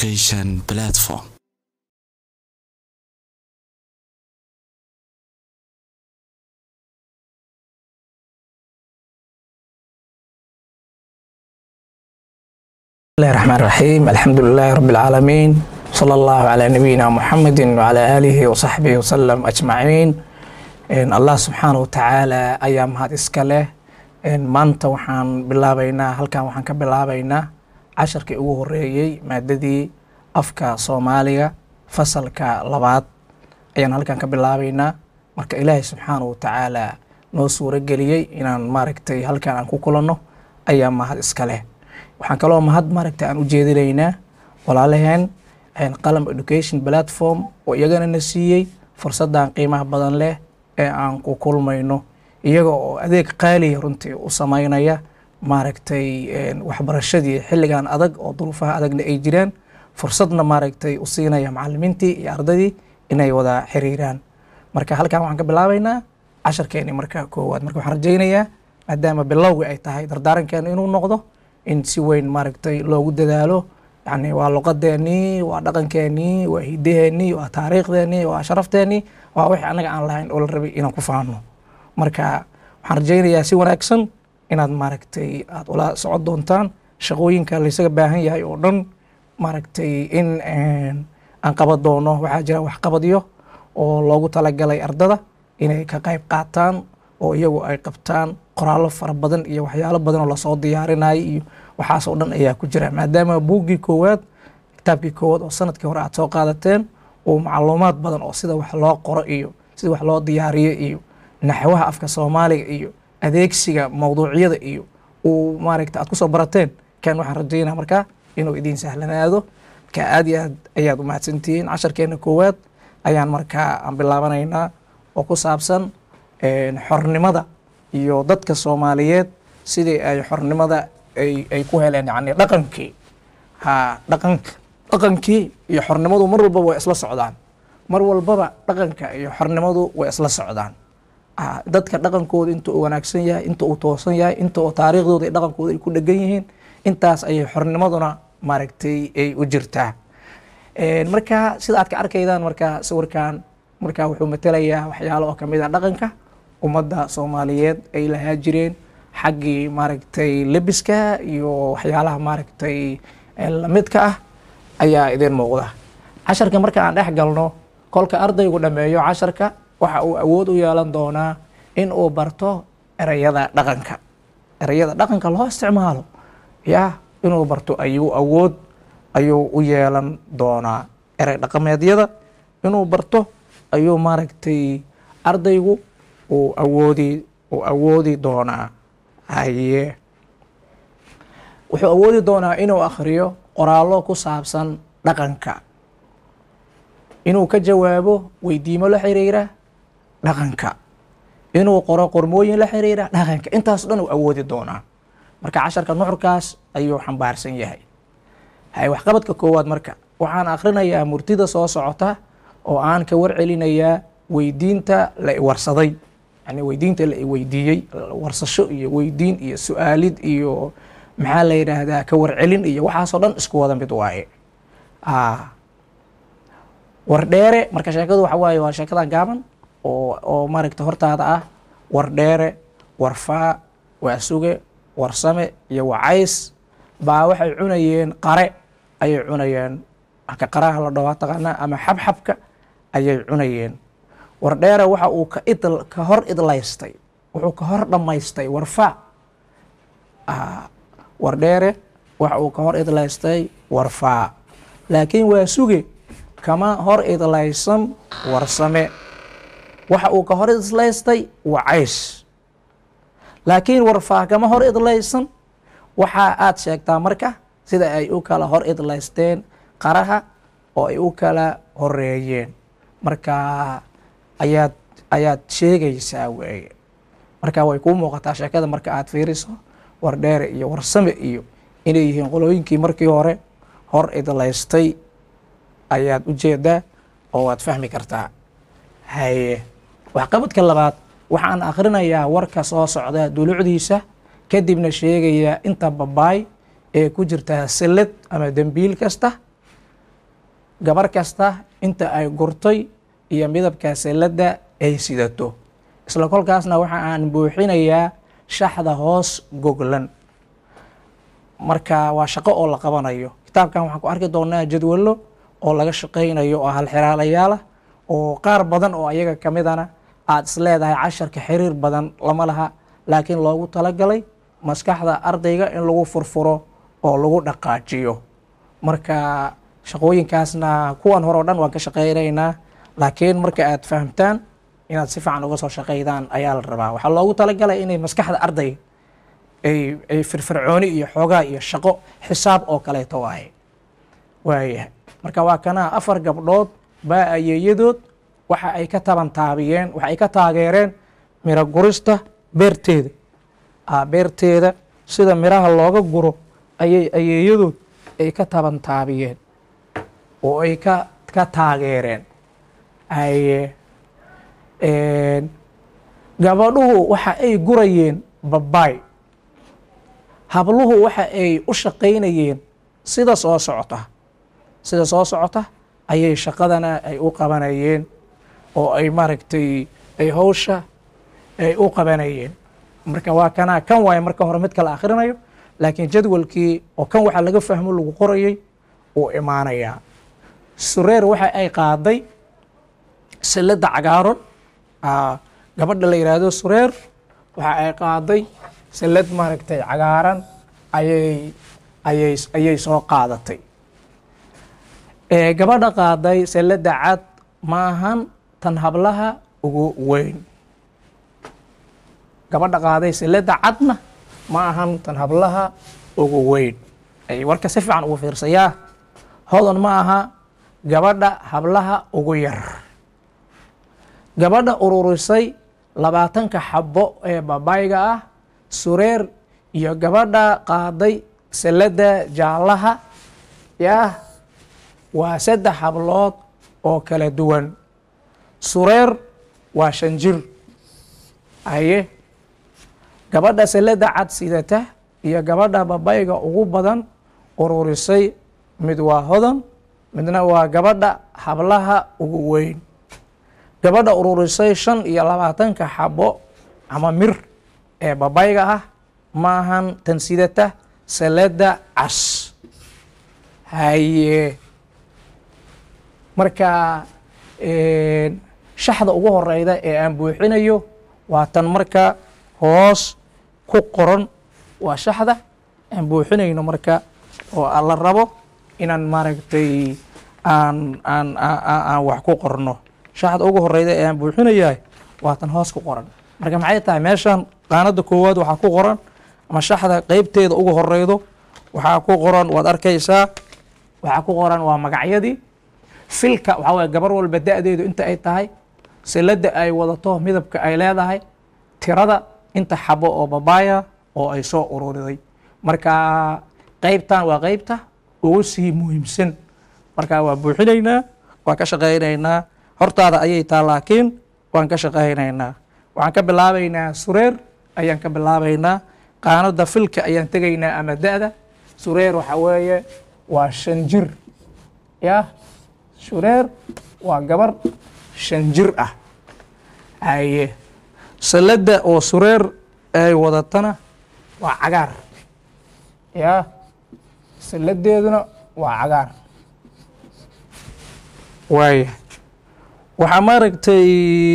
education platform. الله الرحمن الرحيم الحمد لله رب العالمين صلى الله على نبينا محمد وعلى آله وصحبه وسلم أجمعين إن الله سبحانه وتعالى أيام هذا إسكاله إن مانتا وحان بلابينا هل كان وحان كبلابينا عشر كي أوه ريي ماددي أفكا صوماليا فصل كلبات أيان هل كان كبلابينا marka ilaahay subxaanahu watacaala noo suuro geliyey inaan maaragtay halkan aan ku kulanno ayaa mahad iska leh waxaan kaloo mahad maaragtay aan u jeedinaynaa walaalaheen qalam education platform oo iyagana na siiyey fursaddan qiimaha badan leh ee aan ku kulmayno iyaga oo adeeg qaaliya runtii u sameynaya maaragtay waxbarashadii xilligan adag oo duruufaha adagna ay jiraan fursadna maaragtay u siinaya macalimiintii iyo ardadii inay wada xiriiraan marka halkan waxaan ka bilaabaynaa casharkeeni marka koowaad marka waxaan rajaynayaa maadaama bilowgi ay tahay dardaarankeena inuu noqdo in si weyn maaragtay loogu dadaalo yani waa luqadeenii waa dhaqankeenii waa hidaheenii waa taariikhdeenii waa sharafteenii waa wixii annaga aan lahayn oo la rabay inaan ku faano marka waxaan rajaynayaa si wanaagsan inaad maaragtay aad ula socon doontaan shaqooyinka laysaga baahan yahay oo dhan maaragtay in aan qaban doono waxaa jira waxqabadyo oo loogu talagalay ardada inay ka qayb qaataan oo iyagu ay qabtaan qoraallo fara badan iyo waxyaalo badan oo lasoo diyaarinayay iyo waxaasoo dhan ayaa ku jira maadaama buuggii koowaad kitaabkii koowaad oo sanadkii hore aad soo qaadateen uu macluumaad badan oo sida wax loo qoro iyo sida wax loo diyaariyo iyo naxwaha afka soomaaliga iyo adeegsiga mawduucyada iyo uu maaragta aad kusoo barateen kan waxaan rajaynaa markaa inuu idiin sahlanaado marka aad iyo aad ayaad u mahadsantihiin casharkeena koowaad ayaan markaa aan bilaabanaynaa oo ku saabsan xornimada iyo dadka soomaaliyeed sidii ay xornimada ay ku heleen yani dhaqankii ha dhaqan dhaqankii iyo xornimadu mar walbaba way isla socdaan mar walbaba dhaqanka iyo xornimadu way isla socdaan dadka dhaqankooda inta uu wanaagsan yahay inta uu toosan yahay inta uu taariikhdooda iyo dhaqankooda ay ku dhegan yihiin intaas ayay xornimaduna maaragtay ay u jirtaa marka sida aad ka arkaydaan marka sawirkan marka wuxuu matelayaa waxyaalo oo kamid a dhaqanka ummadda soomaaliyeed ay lahaa jireen xaggii maaragtay lebiska iyo waxyaalaha maaragtay lamidka ah ayaa idin muuqda casharka marka aan dhex galno kolka ardaygu dhameeyo casharka waxa uu awood u yeelan doonaa in uu barto ereyada dhaqanka ereyada dhaqanka loo isticmaalo ya inuu barto ayuu awood ayuu u yeelan doonaa erey dhaqameedyada inuu barto ayuu maaragtay ardaygu uu awoodi uu awoodi doonaa haye wuxuu awoodi doonaa inuu akhriyo qoraallo ku saabsan dhaqanka inuu ka jawaabo weydiimo la xiriira dhaqanka inuu qoro qormooyin la xiriira dhaqanka intaas dhan uu awoodi doonaa marka casharka nuxurkaas ayuu xambaarsan yahay hay waxqabadka koowaad marka waxaan akhrinayaa murtida soo socota oo aan ka warcelinayaa weydiinta la iwarsaday yani weydiinta la iweydiiyey warsasho iyo weydiin iyo su-aalid iyo maxaa la yidhaahdaa ka warcelin iyo waxaasoo dhan isku wada mid waaye wardheere marka sheekadu waxa waaye waa sheekadan gaaban oo oo maaragta hortaada ah wardheere warfaa waasuge warsame iyo wacays baa waxay cunayeen qare ayay cunayeen ka qaraha la dhawaa taqaanaa ama xabxabka ayay cunayeen wardheere waxa uu ka idl ka hor idlaystay wuxuu ka hor dhammaystay warfa wardheere waxa uu ka hor idlaystay warfaa laakiin waa suge kama hor idlaysan warsame waxa uu ka hor idlaystay wacays laakiin warfaa kama hor idlaysan waxa aad sheegtaa marka sida ay u kala hor idlaysteen qaraha oo ay u kala horeeyeen marka ayaad ayaad sheegaysaa weeye marka way kuu muuqataa sheekada marka aad fiiriso wardheere iyo warsame iyo inay yihiin qolooyinkii markii hore hor idlaystay ayaad u jeedaa oo waad fahmi kartaa haye waxqabadka labaad waxaan akhrinayaa warka soo socda dulucdiisa kadibna sheegayaa inta babaay ee ku jirta sillad ama dembiil kasta gabar kasta inta ay gurtay iyo midabka selladda ay sidato isla kolkaasna waxa aan buuxinayaa shaxda hoos goglan marka waa shaqo oo la qabanayo kitaabkan waxaan ku arki doonaa jadwallo oo laga shaqaynayo oo halxiraalayaal ah oo qaar badan oo ayaga ka midana aada is leedahay casharka xiriir badan lama laha laakiin loogu talagalay maskaxda ardayga in lagu furfuro oo lagu dhaqaajiyo marka shaqooyinkaasna kuwan hore o dhan waan ka shaqaynaynaa laakiin marka aad fahamtaan inaad si fiican uga soo shaqaydaan ayaa la rabaa waxaa loogu talagalay inay maskaxda ardayga ay ay firfircooni iyo xoogaa iyo shaqo xisaab oo kaleeto waaye waayahay marka waa kana afar gabdhood baa ayeeyadood waxa ay ka tabantaabiyeen waxa ay ka taageereen miro gurista beerteeda beerteeda sida miraha looga guro ayay ayeeyadood ay ka tabantaabiyeen oo ay ka ka taageereen aye gabadhuhu waxa ay gurayeen babaay habluhu waxa ay u shaqaynayeen sida soo socota sida soo socota ayay shaqadana ay u qabanayeen oo ay maaragtay ay hawsha ay u qabanayeen marka waa kana kan waaye marka hore mid kala akhrinayo laakiin jadwalkii oo kan waxa laga fahmo lagu qorayay uu imaanayaa sureer waxa ay qaaday silladda cagaaron gabadha la yidhaahdo sureer waxa ay qaaday sallad maaragtay cagaaran ayay ayay ayay soo qaadatay gabadha qaaday salladda cad ma ahan tan hablaha ugu weyn gabadha qaaday salladda cadna ma ahan tan hablaha ugu weyn ay warka si fiican ugu fiirsayaa hodan ma aha gabadha hablaha ugu yar gabadha ururisay labaatanka xabo ee babayga ah sureer iyo gabadha qaaday salladda jaallaha yah waa saddex hablood oo kala duwan sureer waa shan jir aye gabadha salladda cad sidata iyo gabadha babayga ugu badan ururisay mid waa hodan midna waa gabadha hablaha ugu weyn gabadha ururisay shan iyo labaatanka xabo ama mir ee babayga ah maahan tan sidata salladda cas haye marka shaxda ugu horeyda ee aan buuxinayo waa tan marka hoos ku qoran waa shaxda aan buuxinayno marka oo la rabo inaan maaragtay aan aan aan wax ku qorno shaxda ugu horeyda ee aan buuxinayahay waa tan hoos ku qoran marka maxay tahay meeshan qaanada koowaad waxaa ku qoran ama shaxda qeybteeda ugu horeydo waxaa ku qoran waad arkaysaa waxaa ku qoran waa magacyadii filka waxaa waye gabar walba da-deedu inta ay tahay silladda ay wadato midabka ay leedahay tirada inta xabo oo babaaya oo ay soo ururiday marka qeybtan waa qeybta ugu sii muhiimsan marka waa buuxinaynaa waan ka shaqaynaynaa hortaada ayay taa laakiin waan ka shaqaynaynaa waxaan ka bilaabaynaa sureer ayaan ka bilaabaynaa qaanada filka ayaan tegaynaa ama da-da sureer waxa weeye waa shan jir yah sureer waa gabar shan jir ah haye salladda oo sureer ay wadatana waa cagaar yah salladeeduna waa cagaar waaya waxaa maaragtay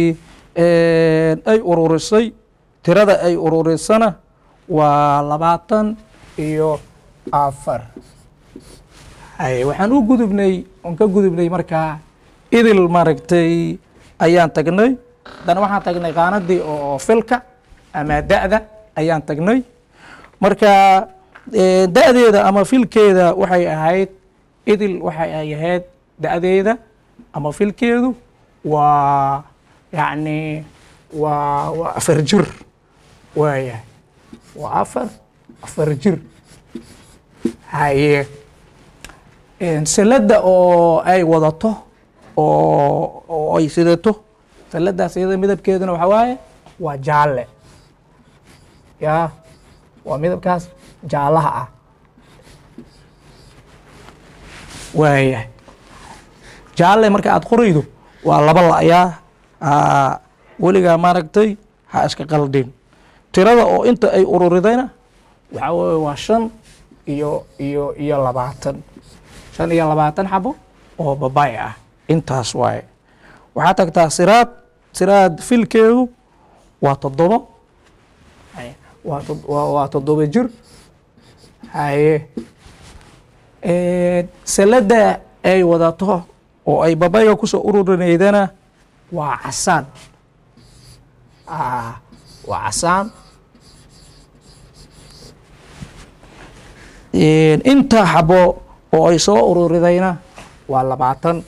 ay ururisay tirada ay ururisana waa labaatan iyo afar haye waxaan u gudubnay oon ka gudubnay markaa idil maaragtay ayaan tagnay haddana waxaan tagnay qaanadii oo filka ama da-da ayaan tagnay marka da-deeda ama filkeeda waxay ahayd idil waxay ay ahayd da-deeda ama filkeedu waa yacni waa waa afar jir waayahay waa afar afar jir haye salladda oo ay wadato oo oo ay sidato salladdaas iyada midabkeeduna waxaa waaye waa jaalle yaa waa midabkaas jaallaha ah waayahay jaalle marka aad qoraydo waa laba la'yaa Aa, weligaa maaragtay ha iska qaldin tirada oo inta ay ururidayna waxaa weeye waa shan iyo iyo iyo labaatan shan iyo labaatan xabo oo babay ah intaas waaye waxaa tagtaa siraad siraad filkeedu waa toddobo Haye, waa tod- waa- waa toddoba jir haye Een, salada ay wadato oo ay babayga kusoo ururinaydana waa casaan Ah, waa casaan Een, inta xabo oo ay soo ururidayna waa labaatan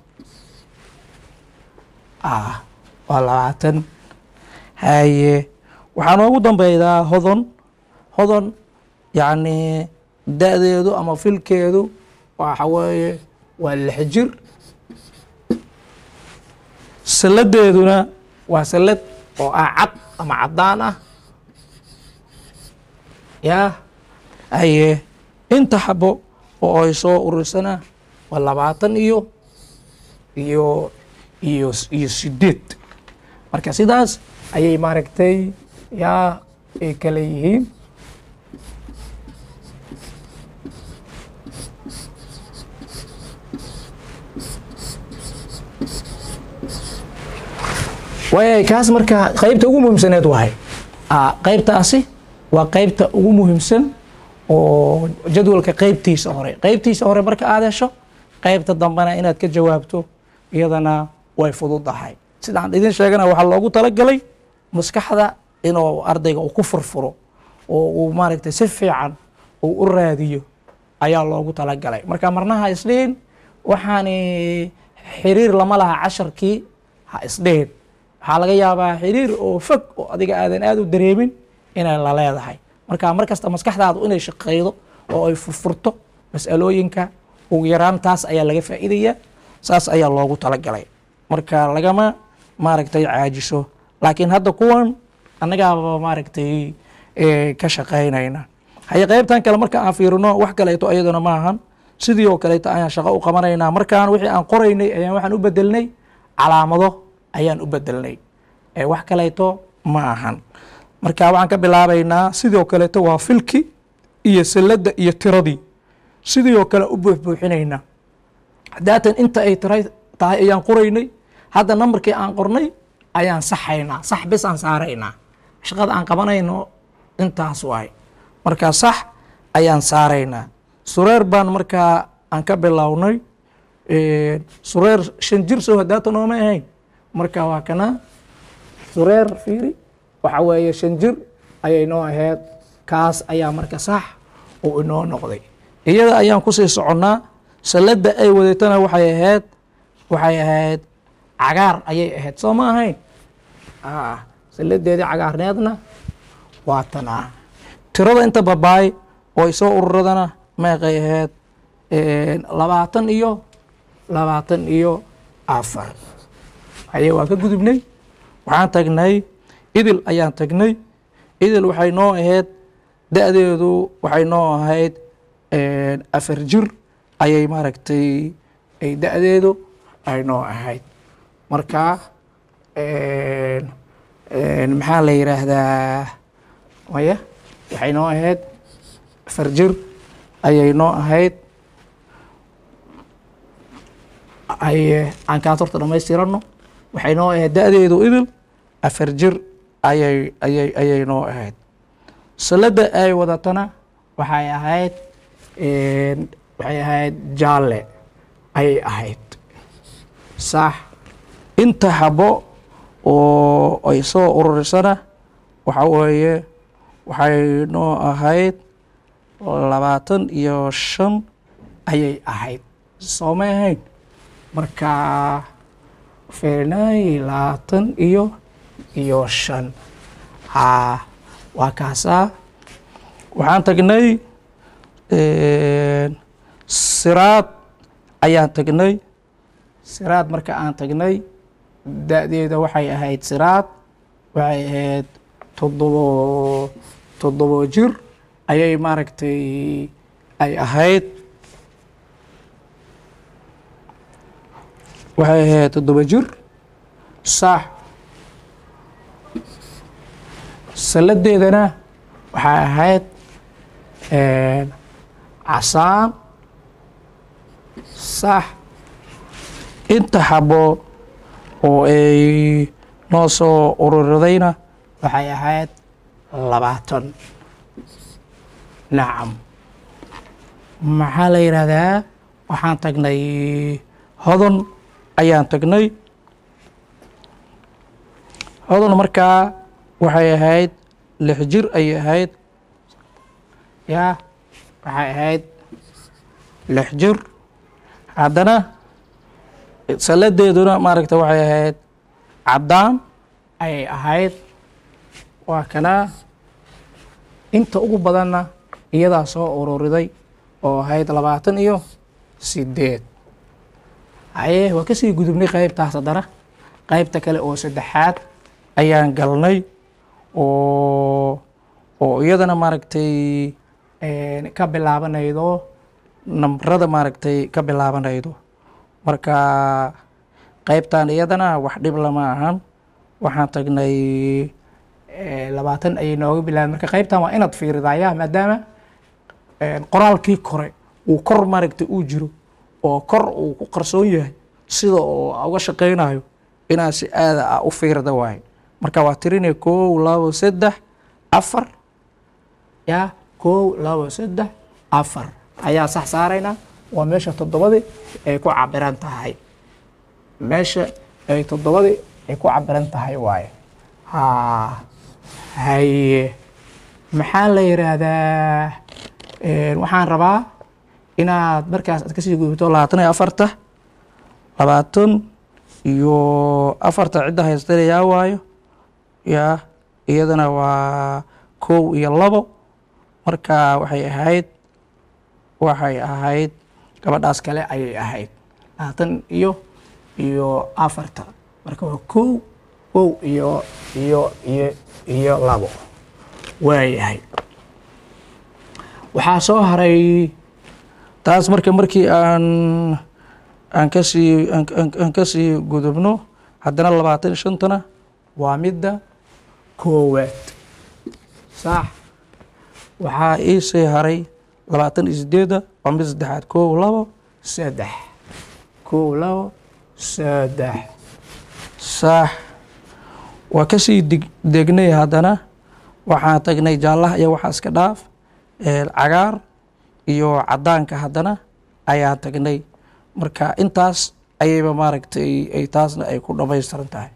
Ah, waa labaatan haye waxaa noogu dambeydaa hodon hodon yacni da-deedu ama filkeedu waxa weeye waa lix jir salladeeduna waa sallad oo ah cad ama caddaan ah yaa haye inta xabo oo ay soo urursana waa labaatan iyo iyo iyo iyo sideed marka sidaas ayay maaragtay yaa ay kala yihiin waay kaas marka qaybta ugu muhiimsaneed wahay Ah, qaybtaasi waa qaybta ugu muhiimsan oo jadwalka qaybtiisa hore qaybtiisa hore marka aad hesho qaybta dambena inaad ka jawaabto iyadana way fududahay sidaan idin sheegana waxaa loogu talagalay maskaxda inuu ardayga uu ku furfuro oo uu maaragtay si fiican uu u raadiyo ayaa loogu talagalay marka marnaha isdhihin waxaani xiriir lama laha casharkii ha isdhihin waxaa laga yaabaa xiriir oo fog oo adiga aadan aad u dareemin inay la leedahay marka mar kasta maskaxdaadu inay shaqeydo oo ay furfurto mas'alooyinka ugu yaraan taas ayaa laga faa'iidayaa saas ayaa loogu talagalay marka lagama maaragtay caajiso laakiin hadda kuwan annagaaba maaragtay eh, ka shaqaynayna haye qaybtan kale marka aan fiirino wax kaleeto ayadana ma ahan sidii oo kaleeto ayaan shaqo u qabanaynaa markaan wixii aan qoraynay ayaan waxaan u bedelnay calaamado ayaan u bedelnay ee wax kaleeto ma ahan marka waxaan ka bilaabaynaa sidoo kaleeto waa filki iyo salladda iyo tiradii sidii oo kale u buuxbuuxinaynaa daatan inta ay tiray tahay ayaan qoraynay hadda nambarkii aan qornay ayaan saxaynaa sax bis aan saaraynaa shaqada aan qabanayno intaas waay marka sax ayaan saaraynaa sureer baan markaa aan ka bilownay sureer shan jir soo hadaata nooma ahayn marka waa kana sureer fiiri waxa weeye shan jir ayay noo ahayd kaas ayaa marka sax uu inoo noqday iyada ayaan kusii soconnaa salladda ay wadatana waxay ahayd waxay ahayd cagaar ayay ahayd soo ma ahayn Ah, salladeedii cagaarneedna waa tanaa tirada inta babaay oo ay soo ururadana meeqay ahayd labaatan iyo labaatan iyo afar haye waa ka gudubnay waxaan tagnay idil ayaan tagnay idil waxay noo ahayd da-deedu waxay noo ahayd afar jir ayay maaragtay ay da-deedu ay noo ahayd marka maxaa la yidhaahdaa maya waxay noo ahayd afar jir ayay noo ahayd ay aan kaas horta dhamaystirano waxay noo ahayd da-deedu idil afar jir ayay ayay ayay noo ahayd salladda ay wadatana waxay ahayd waxay ahayd jaalle ayay ahayd sax inta habo oo ay soo ururisana waxa weeye waxay noo ahayd labaatan iyo shan ayay ahayd soo ma ahayn marka fernay labaatan iyo iyo shan haa waa kaasaa waxaan tagnay siraad ayaan tagnay siraad marka aan tagnay da-deeda waxay ahayd siraad waxay ahayd toddobo toddobo jir ayay maaragtay ay ahayd waxay ahayd toddoba jir sax saladeedana waxay ahayd casaan sax inta xabo oo ay noo soo ururidayna waxay ahayd labaatan nacam maxaa la yidhaahdaa waxaan tagnay hodon ayaan tagnay hodon markaa waxay ahayd lix jir ayay ahayd yaa waxay ahayd lix jir haddana saladeeduna maaragta waxay ahayd caddaan ayay ahayd waa kana inta ugu badanna iyadaa soo ururiday oo ahayd labaatan iyo sideed haye waa kasii gudubnay qaybtaas haddana qaybta kale oo saddexaad ayaan galnay oo oo iyadana maaragtay ka bilaabanaydo nambarada maaragtay ka bilaabanaydo marka qaybtan iyadana wax dhib lama ahan waxaan tagnay labaatan ayay nooga bilaabeen marka qaybtan waa inaad fiiridaya maadaama qoraalkii kore uu kor maaragtay uu jiro oo kor uu ku qarsoon yahay sida oo uga shaqaynayo inaad si aada ah u fiirda waaye marka waa tirinaya kow labo saddex afar yaa kow labo saddex afar ayaa sax saaraynaa waa meesha toddobadii ay ku cabiran tahay meesha ay toddobadii ay ku cabiran tahay waaye ha haye maxaa la yidhaahdaa waxaan rabaa inaad markaas aad kasii gudubto labaatan iyo afarta labaatan iyo afarta cidda haystanayaa waayo yaa iyadana waa kow iyo labo marka waxay ahayd waxay ahayd gabadhaas kale ayay ahayd labaatan iyo iyo afarta marka waa kow kow iyo iyo iyo iyo labo waayahay waxaa soo haray taas marka markii aan aan kasii aan kasii gudubno haddana labaatan iyo shantana waa midda koowaad sax waxaa iisii haray labaatan iyo sideedda waa mid saddexaad kow labo saddex kow labo saddex sax waa kasii deg degnay haddana waxaan tagnay jaallaha iyo waxaa iska dhaaf cagaar iyo caddaanka haddana ayaan tagnay marka intaas ayayba maaragtay ay taasna ay ku dhamaystiran tahay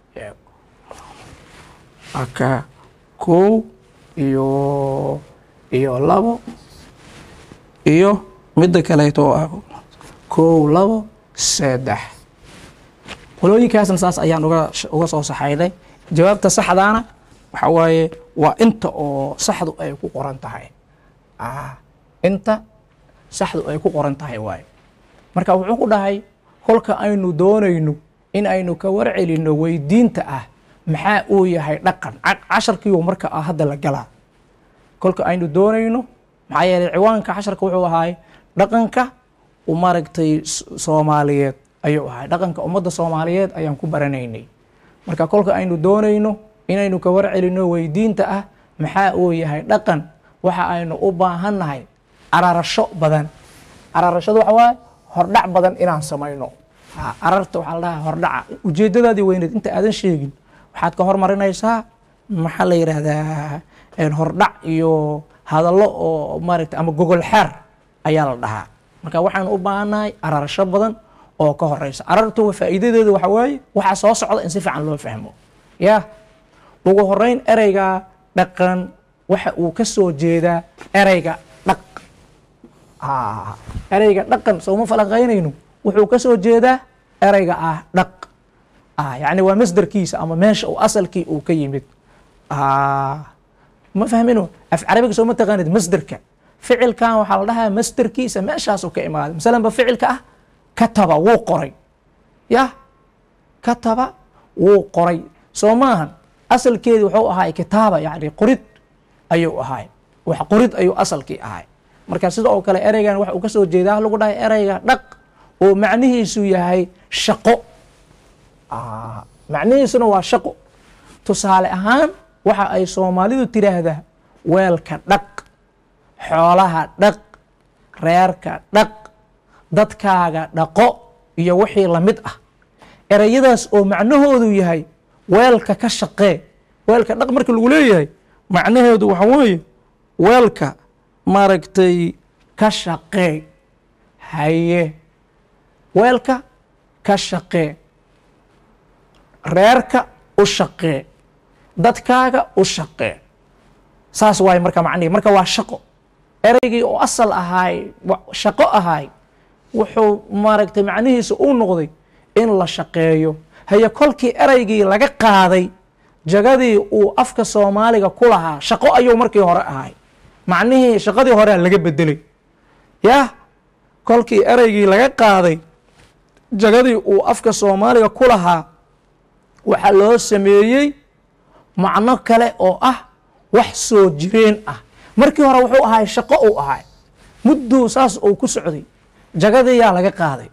aka kow iyo iyo labo iyo midda kaleeto oo ah kow labo saddex qolooyinkaasna saas ayaan uga uga soo saxaynay jawaabta saxdaana waxa waaye waa inta oo saxdu ay ku qoran tahay inta saxdu ay ku qoran tahay waaye marka wuxuu ku dhahay kolka aynu doonayno in aynu ka warcelinno weydiinta ah maxaa uu yahay dhaqan casharkiiu marka ah hadda la galaa kolka aynu doonayno maxaa yeelay ciwaanka casharka wuxuu ahaay dhaqanka u maaragtay soomaaliyeed ayuu ahay dhaqanka ummadda soomaaliyeed ayaan ku baranaynay marka kolka aynu doonayno inaynu ka warcelinno weydiinta ah maxaa uu yahay dhaqan waxa aynu u baahannahay ararasho badan ararashadu waxa waaye hordhac badan inaan samayno ararta waxaa la dhahaa hordhaca ujeeddadaadii weyneed inta aadan sheegin waxaad ka hormarinaysaa maxaa la yidhaahdaa hordhac iyo hadallo oo maaragta ama gogol xeer ayaa la dhahaa marka waxaanu u baahannahay ararasho badan oo ka horeysa arartu faa'iidadeedu waxa waaye waxaa soo socda in si fiican loo fahmo yaa ugu horeyn ereyga dhaqan waxa uu ka soo jeedaa ereyga dhaq ereyga dhaqan sooma falaqaynayno wuxuu ka soo jeedaa ereyga ah dhaq yacni waa masderkiisa ama meesha uu asalkii uu ka yimid ma fahmino af carabiga soo ma taqaanid masderka ficilkan waxaa la dhahaa masderkiisa meeshaasuu ka imaaday masalanba ficilka ah kataba wuu qoray yah kataba wuu qoray soo maahan asalkeedi wuxuu ahaay kitaaba yani qorid ayuu ahaay wax qorid ayuu asalkii ahay marka sida oo kale ereygan waxa uu ka soo jeedaa lagu dhahay ereyga dhaq oo macnihiisu yahay shaqo macnihiisuna waa shaqo tusaale ahaan waxa ay soomaalidu tiraahdaa weelka dhaq xoolaha dhaq reerka dhaq dadkaaga dhaqo iyo wixii la mid ah ereyadaas oo macnahoodu yahay weelka ka shaqee weelka dhaq marka lagu leeyahay macnaheedu waxa weeye weelka maaragtay ka shaqee haye weelka ka shaqee reerka u shaqee dadkaaga u shaqee saas waaye marka macnihi marka waa shaqo ereygii oo asal ahaay shaqo ahaay wuxuu maaragtay macnihiisa uu noqday in la shaqeeyo haye kolkii ereygii laga qaaday jagadii uu afka soomaaliga ku lahaa shaqo ayuu markii hore ahay macnihii shaqadii horea laga bedelay yah kolkii ereygii laga qaaday jagadii uu afka soomaaliga ku lahaa waxaa loo sameeyey macno kale oo ah wax soo jireen ah markii hore wuxuu ahay shaqo uu ahay mudduu saas uu ku socday jagadii yaa laga qaaday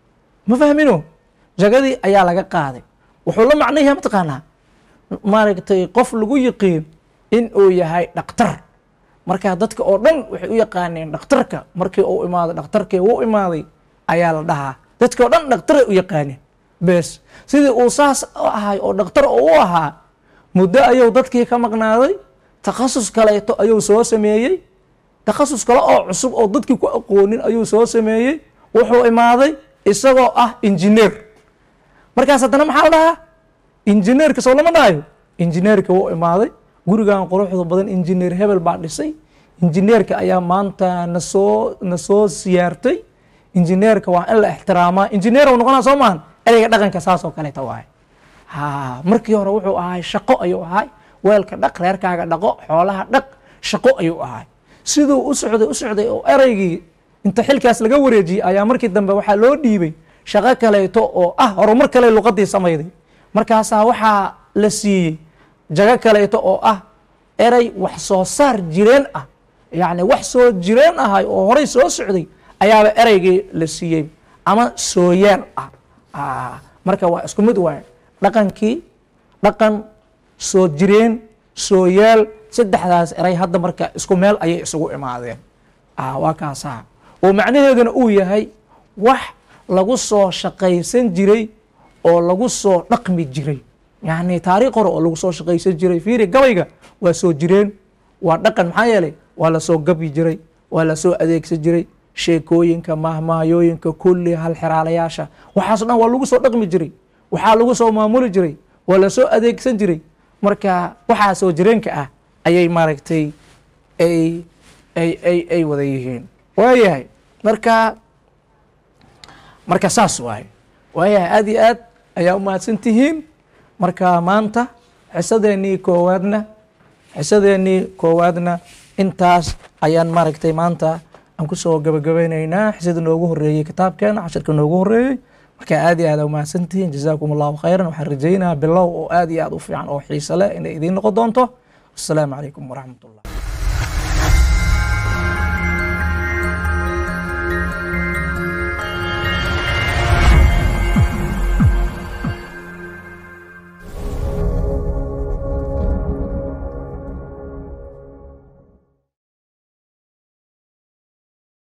ma fahmino jagadii ayaa laga qaaday wuxuu la macnayaha mataqaanaa maaragtay qof lagu yiqiin in uu yahay dhakhtar marka dadka oo dhan waxay u yaqaaneen dhakhtarka markii uu imaaday dhakhtarkii uu imaaday ayaa la dhahaa dadka oo dhan dhakhtaray u yaqaaneen bes sidii uu saas ahay oo dhakhtar u ahaa muddo ayuu dadkii ka maqnaaday takhasus kaleeto ayuu soo sameeyey takhasus kale oo cusub oo dadkii ku aqoonin ayuu soo sameeyey wuxuu imaaday isagoo ah injineer markaas haddana maxaa la dhahaa injineerka soo lama dhahayo injineerka wuu imaaday gurigan quruxda badan injineer hebel baa dhisay injineerka ayaa maanta nasoo na soo siyaartay injineerka waa in la ixtiraamaa injineer u noqonaa soo maahan ereyga dhaqanka saasoo kaleeta waay ha markii hore wuxuu ahay shaqo ayuu ahay weelka dhaq reerkaaga dhaqo xoolaha dhaq shaqo ayuu ahay siduu u socday u socday oo ereygii inta xilkaas laga wareejiyey ayaa markii dambe waxaa loo dhiibay shaqo kaleeto oo ah horumar kale luqadii samayday markaasaa waxaa la siiyey jago kaleeto oo ah erey wax soo saar jireen ah yacni wax soo jireen ahay oo horay soo socday ayaaba ereygii la siiyey ama sooyaal ah marka waa isku mid waay dhaqankii dhaqan soo jireen sooyaal saddexdaas erey hadda marka isku meel ayay isugu imaadeen waa kaasaa oo macnaheeduna uu yahay wax lagu soo shaqaysan jiray oo lagu soo dhaqmi jiray yacni taariikh hore oo lagu soo shaqaysan jiray fiiri gabayga waa soo jireen waa dhaqan maxaa yeelay waa lasoo gabi jiray waa lasoo adeegsan jiray sheekooyinka mahmaayooyinka kulli halxiraalayaasha waxaaso dhan waa lagu soo dhaqmi jiray waxaa lagu soo maamuli jiray waa lasoo adeegsan jiray marka waxaa soo jireenka ah ayay maaragtay ay ay ay ay wada yihiin waayahay marka marka saas waaye waayahay aada iyo aad ayaa u mahadsan tihiin marka maanta xisadeenii koowaadna xisadeenii koowaadna intaas ayaan maaragtay maanta aan kusoo gabagabaynaynaa xisada noogu horeeyey kitaabkeena cashirka noogu horeeyey marka aad iyo aad u mahadsantihiin jazaakum allahu khayran waxaan rajaynayaa bilow oo aad iyo aad u fiican oo xiise leh inay idiin noqon doonto assalaamu calaykum waraxmat ullah